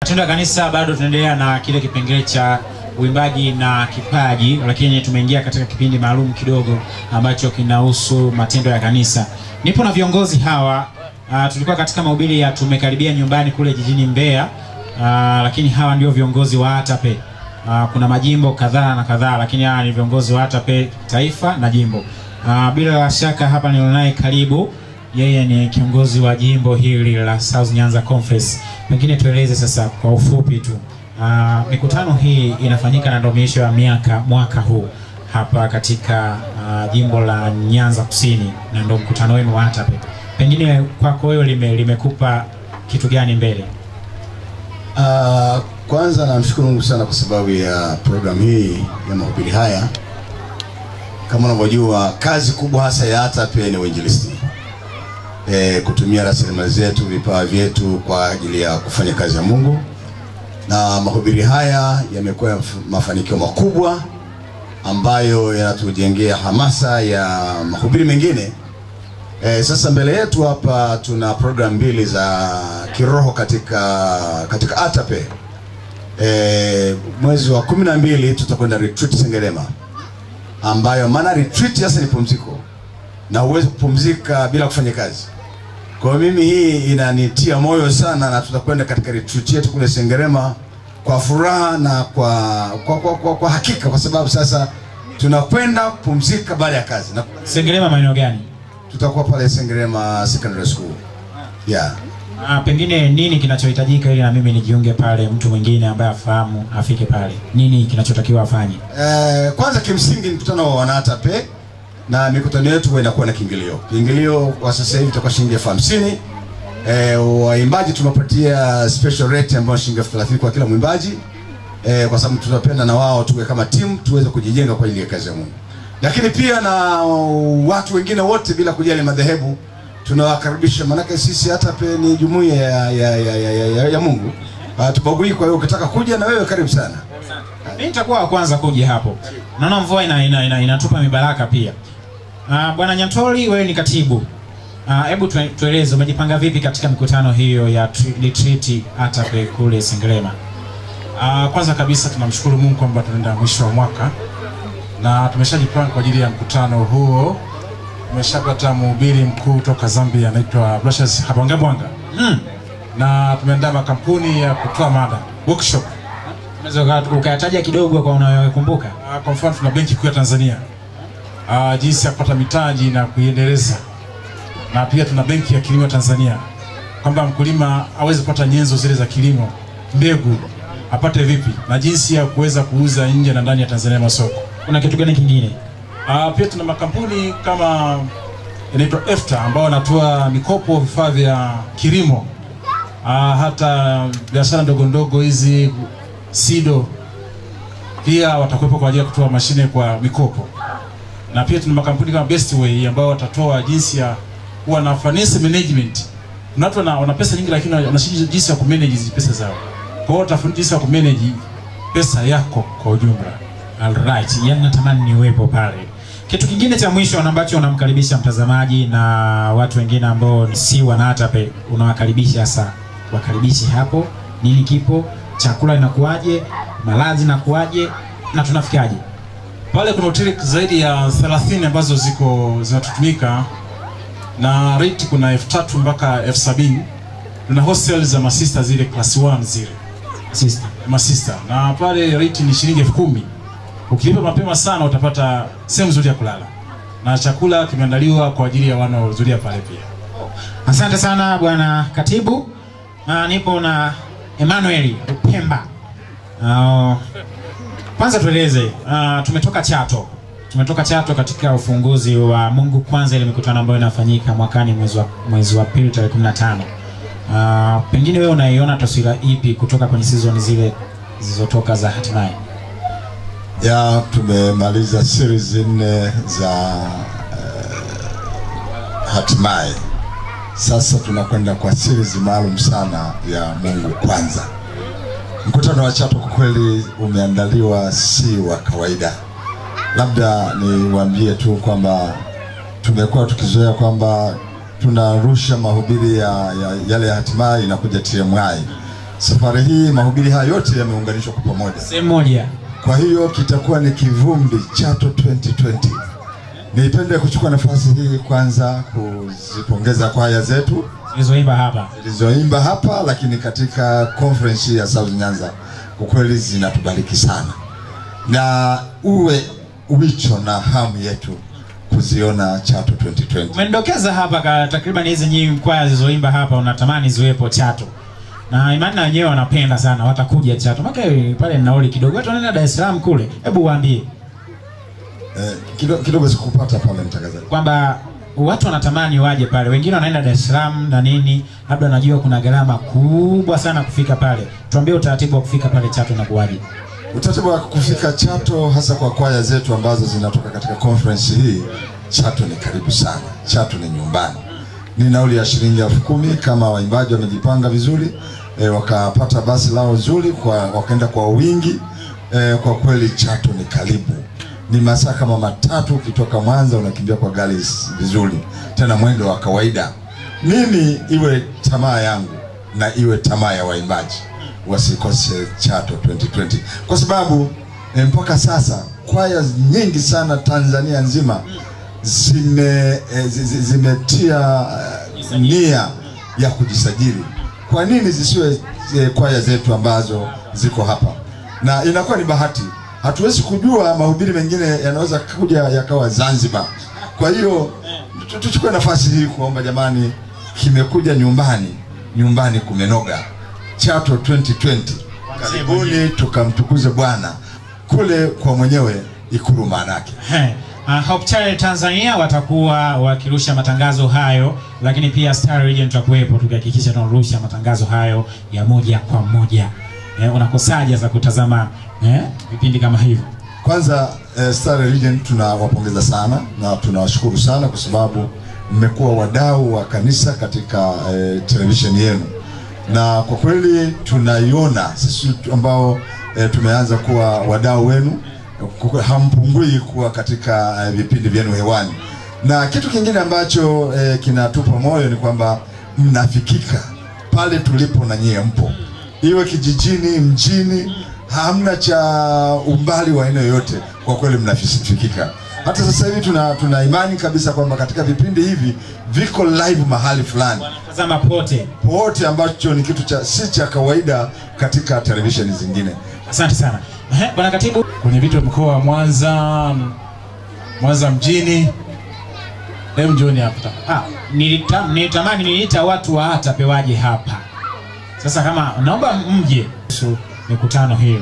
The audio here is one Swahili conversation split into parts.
Matendo ya Kanisa bado tunaendelea na kile kipengele cha uimbaji na kipaji, lakini tumeingia katika kipindi maalum kidogo ambacho kinahusu matendo ya kanisa. Nipo na viongozi hawa. Uh, tulikuwa katika mahubiri ya tumekaribia nyumbani kule jijini Mbeya. Uh, lakini hawa ndio viongozi wa ATAPE. Uh, kuna majimbo kadhaa na kadhaa, lakini hawa ni viongozi wa ATAPE taifa na jimbo. Uh, bila shaka hapa nilionaye karibu yeye ni kiongozi wa jimbo hili la South Nyanza Conference. Pengine tueleze sasa kwa ufupi tu uh, mikutano hii inafanyika na ndio miisho ya miaka mwaka huu hapa katika uh, jimbo la Nyanza Kusini, na ndio mkutano wenu wa ATAPE. Pengine kwako wewe lime, limekupa kitu gani mbele? Uh, kwanza namshukuru Mungu sana kwa sababu ya programu hii ya mahubiri haya. Kama unavyojua kazi kubwa hasa ya ATAPE ni uinjilisti e, kutumia rasilimali zetu, vipawa vyetu kwa ajili ya kufanya kazi ya Mungu, na mahubiri haya yamekuwa mafanikio makubwa ambayo yanatujengea hamasa ya mahubiri mengine. E, sasa mbele yetu hapa tuna program mbili za kiroho katika katika ATAPE. E, mwezi wa kumi na mbili tutakwenda retreat Sengerema, ambayo maana retreat sasa ni pumziko na huwezi kupumzika bila kufanya kazi. Kwa hiyo mimi hii inanitia moyo sana, na tutakwenda katika retreat yetu kule Sengerema kwa furaha na kwa kwa, kwa, kwa, kwa hakika, kwa sababu sasa tunakwenda kupumzika baada ya kazi na Sengerema maeneo gani? tutakuwa pale Sengerema Secondary School. Yeah. Ah, pengine nini kinachohitajika ili na mimi nijiunge pale, mtu mwingine ambaye afahamu afike pale, nini kinachotakiwa afanye? Eh, kwanza kimsingi mkutano wa wanatape na mikutano yetu huwa inakuwa na kiingilio. Kiingilio kwa sasa hivi itakuwa shilingi elfu hamsini. Eh, waimbaji tumepatia special rate ambayo shilingi elfu thelathini kwa kila mwimbaji. Eh, kwa sababu tunapenda na wao tuwe kama timu tuweze kujijenga kwa ajili ya kazi ya Mungu. Lakini pia na watu wengine wote bila kujali madhehebu tunawakaribisha, maanake sisi hata pe ni jumuiya ya, ya, ya, ya, ya, ya, ya Mungu. Hatubagui, kwa hiyo ukitaka kuja na wewe karibu sana. Mimi nitakuwa wa kwanza kuja hapo. Naona mvua ina, ina, ina, inatupa mibaraka pia. Ah, Bwana Nyantoli, wewe ni katibu. Ah, Hebu tue- tueleze umejipanga vipi katika mikutano hiyo ya tri- retreat ATAPE kule Sengerema? Uh, kwanza kabisa tunamshukuru Mungu kwamba tunaenda mwisho wa mwaka na tumeshajipanga kwa ajili ya mkutano huo. Tumeshapata mhubiri mkuu toka Zambia anaitwa Blasius Habwangabwanga Mm. na tumeandaa makampuni ya kutoa mada workshop. Unaweza uka- ukayataja kidogo kwa unayokumbuka? Uh, kwa mfano tuna benki kuu ya Tanzania uh, jinsi ya kupata mitaji na kuiendeleza, na pia tuna benki ya kilimo Tanzania kwamba mkulima aweze kupata nyenzo zile za kilimo, mbegu apate vipi, na jinsi ya kuweza kuuza nje na ndani ya Tanzania masoko. Kuna kitu gani kingine? Uh, pia tuna makampuni kama inaitwa EFTA ambao wanatoa mikopo vifaa vya kilimo uh, hata biashara ndogo ndogo hizi SIDO pia watakuwepo kwa ajili ya kutoa mashine kwa mikopo, na pia tuna makampuni kama Bestway ambao watatoa jinsi ya kuwa na finance management. Kuna watu wana, wana pesa nyingi lakini wanashindwa jinsi ya kumanage hizi pesa zao. Kwa hiyo watafunza jinsi ya kumanage pesa yako kwa ujumla. Alright, yani natamani niwepo pale. Kitu kingine cha mwisho na ambacho unamkaribisha mtazamaji na watu wengine ambao si wana ATAPE, unawakaribisha sasa, wakaribishi hapo, nini kipo, chakula inakuwaje, malazi inakuwaje na tunafikaje? Pale kuna hoteli zaidi ya 30 ambazo ziko zinatutumika na rate kuna elfu tatu mpaka elfu sabini. Tuna hostel za masista zile class 1 zile Sister. masista, na pale rate ni shilingi elfu kumi. Ukilipa mapema sana utapata sehemu nzuri ya kulala na chakula kimeandaliwa kwa ajili ya wanaohudhuria pale pia. Asante sana bwana katibu. Uh, nipo na Emmanuel Upemba. Uh, kwanza tueleze, uh, tumetoka Chato, tumetoka Chato katika ufunguzi wa Mungu Kwanza, ile mikutano ambayo inafanyika mwakani mwezi wa mwezi wa pili tarehe 15. Uh, pengine wewe unaiona taswira ipi kutoka kwenye season zile zilizotoka za hatimaye? ya tumemaliza series nne za uh, hatimaye. Sasa tunakwenda kwa series maalum sana ya Mungu Kwanza. Mkutano wa Chato kwa kweli umeandaliwa si wa kawaida. Labda niwaambie tu kwamba tumekuwa tukizoea kwamba tunarusha mahubiri ya, ya yale ya hatimaye inakuja TMI, Safari hii mahubiri haya yote yameunganishwa kwa pamoja. Sehemu moja. Kwa hiyo kitakuwa ni kivumbi Chato 2020. Nipende kuchukua nafasi hii kwanza kuzipongeza kwaya zetu Zilizoimba hapa. zilizoimba hapa, lakini katika conference hii ya South Nyanza kwa kweli zinatubariki sana, na uwe wicho na hamu yetu kuziona Chato 2020. Umenidokeza hapa ka takriban hizi nyingi kwaya zilizoimba hapa unatamani ziwepo Chato. Na imani na wenyewe wanapenda sana watakuja Chato. Maka pale nauli kidogo. Watu wanaenda Dar es Salaam kule. Hebu waambie Eh, kidogo, kidogo sikupata pale mtangazaji. kwamba watu wanatamani waje pale. Wengine wanaenda Dar es Salaam na nini, labda najua kuna gharama kubwa sana kufika pale. Tuambie utaratibu wa kufika pale Chato na kuwaje. Utaratibu wa kufika Chato hasa kwa kwaya zetu ambazo zinatoka katika conference hii, Chato ni karibu sana. Chato ni nyumbani. Ni nauli ya shilingi elfu kumi kama waimbaji wamejipanga vizuri e, wakapata basi lao zuri kwa wakaenda kwa wingi e, kwa kweli Chato ni karibu. Ni masaa kama matatu ukitoka Mwanza unakimbia kwa gari s- vizuri, tena mwendo wa kawaida. Mimi iwe tamaa yangu na iwe tamaa ya waimbaji wasikose Chato 2020 kwa sababu e, mpaka sasa kwaya nyingi sana Tanzania nzima zime e, zi- zi- zimetia eh, nia ya kujisajili. Kwa nini zisiwe e, kwaya zetu ambazo ziko hapa? Na inakuwa ni bahati, hatuwezi kujua mahubiri mengine yanaweza kuja yakawa Zanzibar. Kwa hiyo tu- tuchukue nafasi hii kuomba jamani, kimekuja nyumbani, nyumbani kumenoga. Chato 2020 karibuni, tukamtukuze Bwana kule kwa mwenyewe Ikulu maanake. He. Uh, Hope Channel Tanzania watakuwa wakirusha matangazo hayo, lakini pia Star Region tutakuwepo tukihakikisha tunarusha matangazo hayo ya moja kwa moja. Eh, unakosaje za kutazama eh, vipindi kama hivyo? Kwanza eh, Star Religion tunawapongeza sana na tunawashukuru sana kwa sababu mmekuwa wadau wa kanisa katika eh, televisheni yenu, na kwa kweli tunaiona sisi tu- ambao eh, tumeanza kuwa wadau wenu, kwa kweli hampungui kuwa katika eh, vipindi vyenu hewani, na kitu kingine ambacho eh, kinatupa moyo ni kwamba mnafikika pale tulipo na nyie mpo iwe kijijini, mjini, hamna cha umbali wa aina yoyote. Kwa kweli mnafikika. Hata sasa hivi tuna, tuna imani kabisa kwamba katika vipindi hivi viko live mahali fulani Tazama pote. pote, ambacho ni kitu cha si cha kawaida katika televisheni zingine. Asante sana. Eh, Bwana Katibu, kwenye vitu vya mkoa wa Mwanza, Mwanza mjini. Hem, njoni hapa. ah, nilita, nilitamani niliita watu wa hata pewaje hapa. Sasa kama naomba mje kuhusu mikutano hiyo.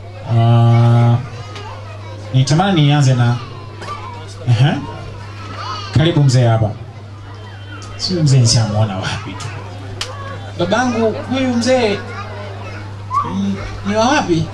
Uh, nilitamani nianze na Ehe. Karibu mzee hapa. Si mzee nishamuona wapi tu. Babangu huyu mzee mm, ni wa wapi?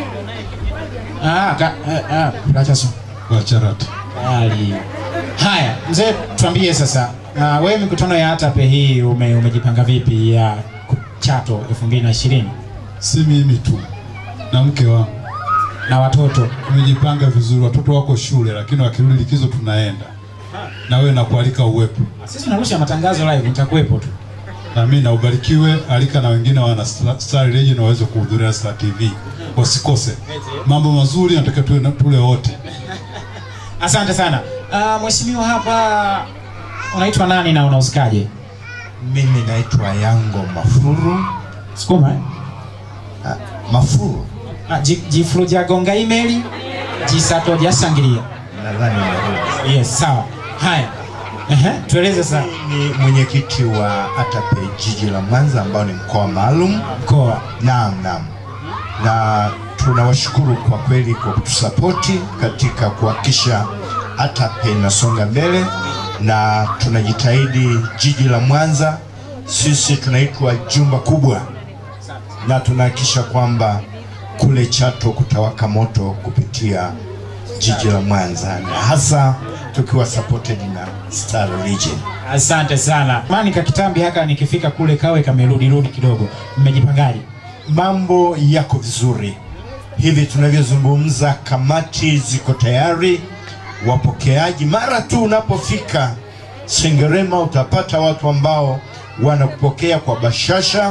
Ah, ka, eh, ah, acha so. Wacharati. Tayari. Haya, mzee tuambie sasa. Uh, wewe mikutano ya ATAPE hii ume, umejipanga vipi ya ku- Chato 2020 si mimi tu na mke wangu na watoto? tumejipanga vizuri. Watoto wako shule, lakini wakirudi likizo tunaenda na wewe, nakualika uwepo, Sisi tunarusha matangazo live, nitakuwepo tu. na mimi na ubarikiwe. Alika na wengine wana Star Star Region waweze kuhudhuria Star TV, wasikose mambo mazuri. Nataka tuwe na- tule wote. Asante sana. Uh, mheshimiwa hapa unaitwa nani na unahusikaje? Mimi naitwa Yango Mafuru. Sukuma eh? Ah, Mafuru Ah, ji- jifulu jagonga email jisato jasangilia. nadhani umerudi. Yes, sawa. Haya. Ehe, tueleze sasa Ni mwenyekiti wa ATAPE jiji la Mwanza ambao ni mkoa maalum. mkoa. Naam, naam, na tunawashukuru kwa kweli kwa kutusapoti katika kuhakikisha ATAPE inasonga mbele, na tunajitahidi jiji la Mwanza. Sisi tunaitwa jumba kubwa, na tunahakikisha kwamba kule Chato kutawaka moto kupitia jiji la Mwanza, na hasa tukiwa supported na Star Region. Asante sana. Mani kakitambi haka nikifika kule kawe kamerudi rudi kidogo. Mmejipangaje? mambo yako vizuri hivi tunavyozungumza, kamati ziko tayari, wapokeaji. Mara tu unapofika Sengerema utapata watu ambao wanakupokea kwa bashasha,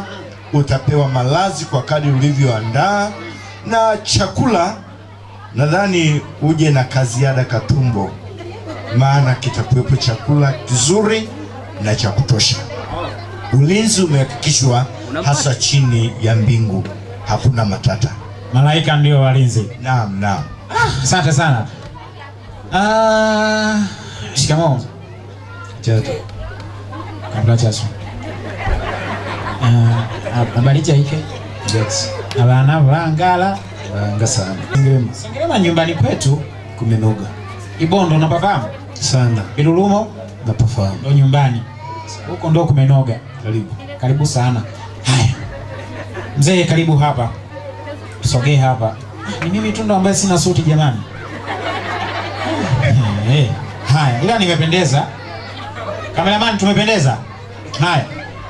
utapewa malazi kwa kadri ulivyoandaa, na chakula nadhani uje na kaziada katumbo, maana kitakuwepo chakula kizuri na cha kutosha. Ulinzi umehakikishwa hasa chini ya mbingu, hakuna matata. Malaika ndio walinzi. Naam, naam. Asante sana. Ah, shikamoo. Chato. Kabla chaso. Ah, habari chaike. Jax. Abana bangala. Banga sana. Sengerema. Sengerema nyumbani kwetu Kumenoga. Ibondo unapafahamu? Sana. Ilulumo Napafahamu. ndo nyumbani. Huko ndo kumenoga. Karibu. Karibu sana. Haya. Mzee karibu hapa. Sogee hapa. Ah, Ni mimi tu ndo ambaye sina suti jamani. Eh, eh. Haya, ila nimependeza. Kameraman tumependeza. Haya.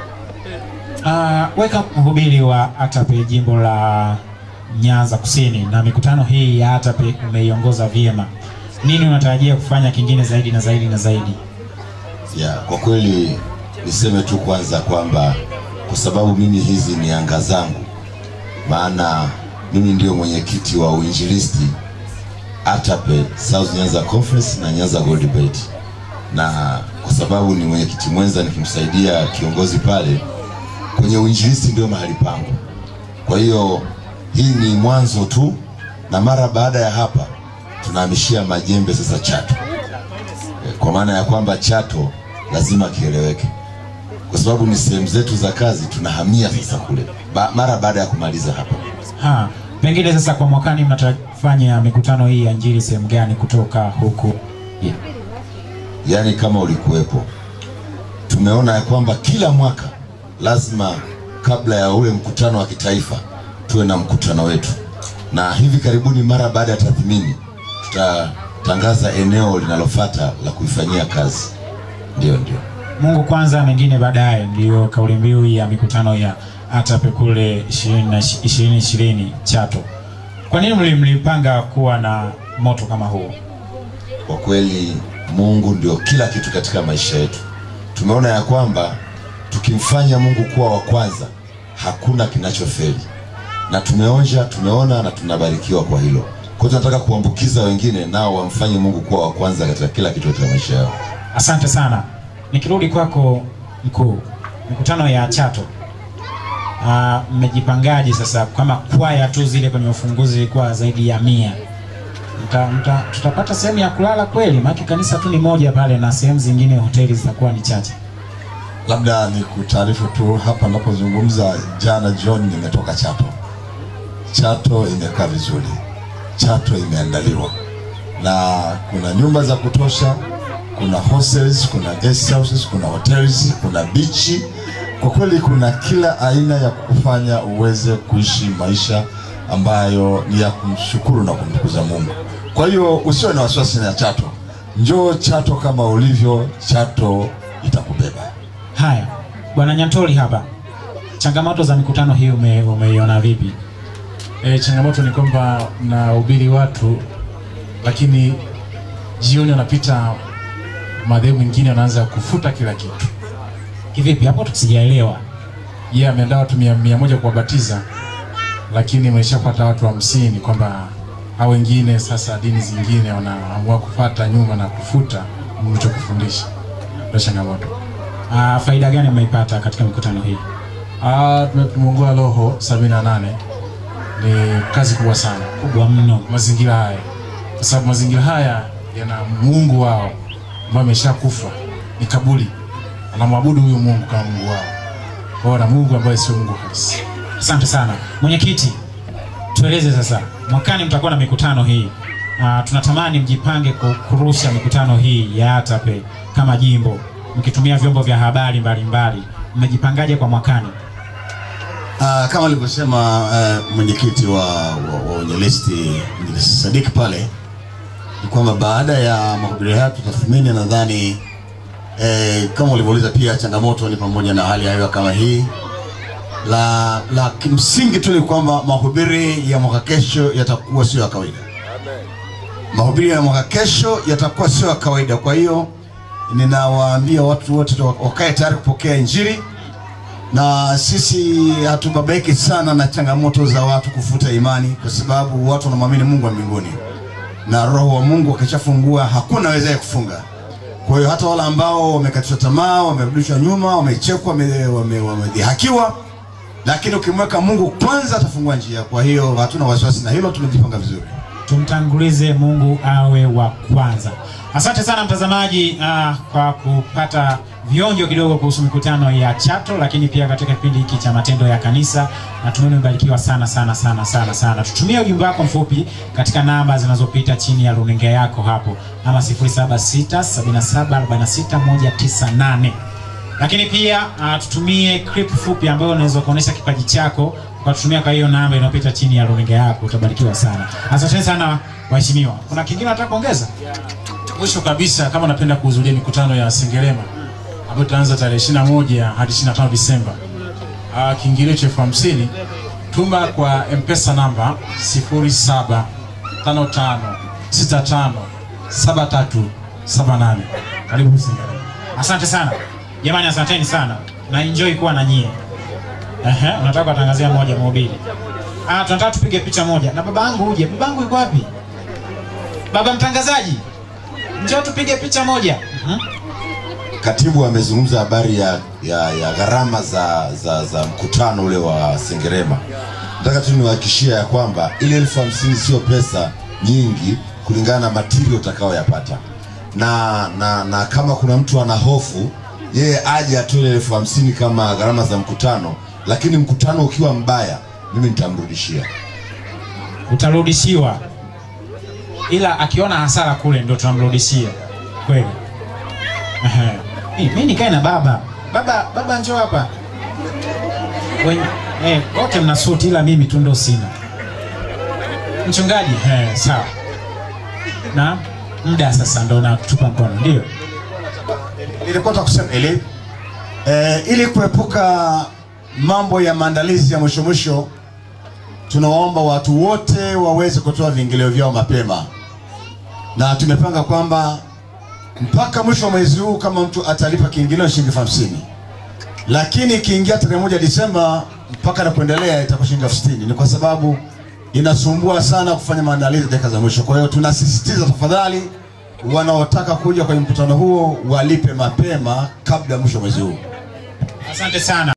Uh, weka mhubiri wa ATAPE jimbo la Nyanza Kusini na mikutano hii ya ATAPE umeiongoza vyema. Nini unatarajia kufanya kingine zaidi na zaidi na zaidi? ya kwa kweli niseme tu kwanza kwamba kwa sababu mimi hizi ni anga zangu, maana mimi ndio mwenyekiti wa uinjilisti ATAPE South Nyanza Conference na Nyanza Gold Belt, na kwa sababu ni mwenyekiti mwenza nikimsaidia kiongozi pale kwenye uinjilisti, ndio mahali pangu. Kwa hiyo hii ni mwanzo tu, na mara baada ya hapa tunahamishia majembe sasa Chato kwa maana ya kwamba Chato lazima kieleweke, kwa sababu ni sehemu zetu za kazi. Tunahamia sasa kule ba, mara baada ya kumaliza hapa. Ha, pengine sasa kwa mwakani mnatafanya mikutano hii ya Injili sehemu gani kutoka huku? Yeah. Yaani kama ulikuwepo, tumeona ya kwamba kila mwaka lazima kabla ya ule mkutano wa kitaifa tuwe na mkutano wetu, na hivi karibuni, mara baada ya tathmini, tutatangaza eneo linalofata la kuifanyia kazi. Ndio, ndio. Mungu kwanza, mengine baadaye, ndiyo kauli mbiu ya mikutano ya ATAPE kule 2020 Chato. Kwa nini mli- mlipanga kuwa na moto kama huo? Kwa kweli Mungu ndio kila kitu katika maisha yetu. Tumeona ya kwamba tukimfanya Mungu kuwa wa kwanza, hakuna kinachofeli, na tumeonja, tumeona na tunabarikiwa kwa hilo. Kwa hiyo tunataka kuambukiza wengine nao wamfanye Mungu kuwa wa kwanza katika kila kitu katika maisha yao. Asante sana. Nikirudi kwako mkuu, mikutano ya Chato ah, mmejipangaje sasa? Kama kwaya tu zile kwenye ufunguzi ilikuwa zaidi ya mia mta, mta, tutapata sehemu ya kulala kweli? Maana kanisa tu ni moja pale na sehemu zingine hoteli zitakuwa ni chache. Labda ni kutaarifu tu hapa napozungumza, jana jioni nimetoka Chato. Chato imekaa vizuri, Chato imeandaliwa na kuna nyumba za kutosha, kuna hostels, kuna guest houses, kuna hotels, kuna bichi. Kwa kweli kuna kila aina ya kufanya uweze kuishi maisha ambayo ni ya kumshukuru na kumtukuza Mungu. Kwa hiyo usiwe na wasiwasi na Chato, njoo Chato kama ulivyo, Chato itakubeba. Haya, bwana Nyantoli hapa, changamoto za mikutano hii ume, umeiona vipi? E, changamoto ni kwamba mnahubiri watu lakini jioni wanapita madhehebu mengine wanaanza kufuta kila kitu. Kivipi hapo? Tusijaelewa. Yeye yeah, ameandaa watu mia, mia moja kuwabatiza lakini mlishapata watu hamsini kwamba hao wengine sasa dini zingine wanaamua kufata nyuma na kufuta mlichokufundisha. Ndio changamoto. Ah, faida gani mmeipata katika mikutano hii? Ah, tume- tumeongoa roho 78 ni kazi kubwa sana Kubwa mno. mazingira haya, kwa sababu mazingira haya yana Mungu wao ambaye ameshakufa, ni kaburi, anamwabudu huyu Mungu kama Mungu wao, wao na Mungu ambaye sio Mungu halisi. Asante sana mwenyekiti, tueleze sasa, mwakani mtakuwa na mikutano hii. Uh, tunatamani mjipange ku- kurusha mikutano hii ya ATAPE kama jimbo mkitumia vyombo vya habari mbalimbali. Mmejipangaje kwa mwakani? Uh, kama alivyosema uh, mwenyekiti wa, wa, wa unyelisti Mjilisi Sadik pale ni kwamba baada ya mahubiri haya tutathmini, nadhani eh, kama ulivyouliza pia, changamoto ni pamoja na hali ya hewa kama hii. La, la kimsingi tu ni kwamba mahubiri ya mwaka kesho yatakuwa sio ya kawaida. Mahubiri ya mwaka kesho yatakuwa sio ya kawaida. Kwa hiyo ninawaambia watu wote wakae tayari kupokea Injili na sisi hatubabaiki sana na changamoto za watu kufuta imani, kwa sababu watu wanamwamini Mungu wa mbinguni na Roho wa Mungu akishafungua hakuna awezaye kufunga. Kwa hiyo hata wale ambao wamekatishwa tamaa, wamerudishwa nyuma, wamechekwa, wame- wame- wamedhihakiwa, lakini ukimweka Mungu kwanza atafungua njia. Kwa hiyo hatuna wasiwasi na hilo, tumejipanga vizuri. tumtangulize Mungu awe wa kwanza. Asante sana mtazamaji uh, kwa kupata vionjo kidogo kuhusu mikutano ya Chato, lakini pia katika kipindi hiki cha matendo ya kanisa. Natumaini umebarikiwa sana sana sana sana sana. Tutumie ujumbe wako mfupi katika namba zinazopita chini ya runinga yako hapo, ama 0767746198 lakini pia uh, tutumie clip fupi ambayo unaweza kuonesha kipaji chako kwa kutumia kwa hiyo namba inayopita chini ya runinga yako. Utabarikiwa sana. Asanteni sana waheshimiwa. Kuna kingine nataka kuongeza? Mwisho kabisa, kama unapenda kuhudhuria mikutano ya Sengerema ambayo itaanza tarehe 21 hadi 25 Disemba, uh, kiingilio cha elfu hamsini tuma kwa mpesa namba 0755657378. Karibu Sengerema. Asante sana jamani, asanteni sana na enjoy kuwa na nyie. Ehe, unataka kuwatangazia moja mhubiri? Ah, tunataka tupige picha moja na baba yangu uje. Baba yangu yuko wapi? Baba mtangazaji, njoo tupige picha moja. Mhm. Katibu amezungumza habari ya, ya, ya gharama za, za, za mkutano ule wa Sengerema. Nataka tu niwahakikishia ya kwamba ile elfu hamsini sio pesa nyingi kulingana na material utakayoyapata, na, na, na kama kuna mtu ana hofu yeye aje atoe ile elfu hamsini kama gharama za mkutano, lakini mkutano ukiwa mbaya mimi nitamrudishia. Utarudishiwa, ila akiona hasara kule ndo tunamrudishia kweli. Ehe. Eh, Mimi nikae na baba. Baba, baba njoo hapa. Wen- Eh, wote mna suti ila mimi tu ndo sina. Mchungaji, eh, sawa. Na muda sasa ndo natupa mkono, ndio. Nilikuwa nataka kusema ili eh, ili kuepuka mambo ya maandalizi ya mwisho mwisho, tunawaomba watu wote waweze kutoa viingilio vyao mapema, na tumepanga kwamba mpaka mwisho wa mwezi huu kama mtu atalipa kiingilio shilingi elfu hamsini lakini ikiingia tarehe moja Disemba mpaka na kuendelea itakuwa shilingi elfu sitini Ni kwa sababu inasumbua sana kufanya maandalizi dakika za mwisho. Kwa hiyo tunasisitiza tafadhali, wanaotaka kuja kwenye mkutano huo walipe mapema kabla ya mwisho wa mwezi huu. Asante sana.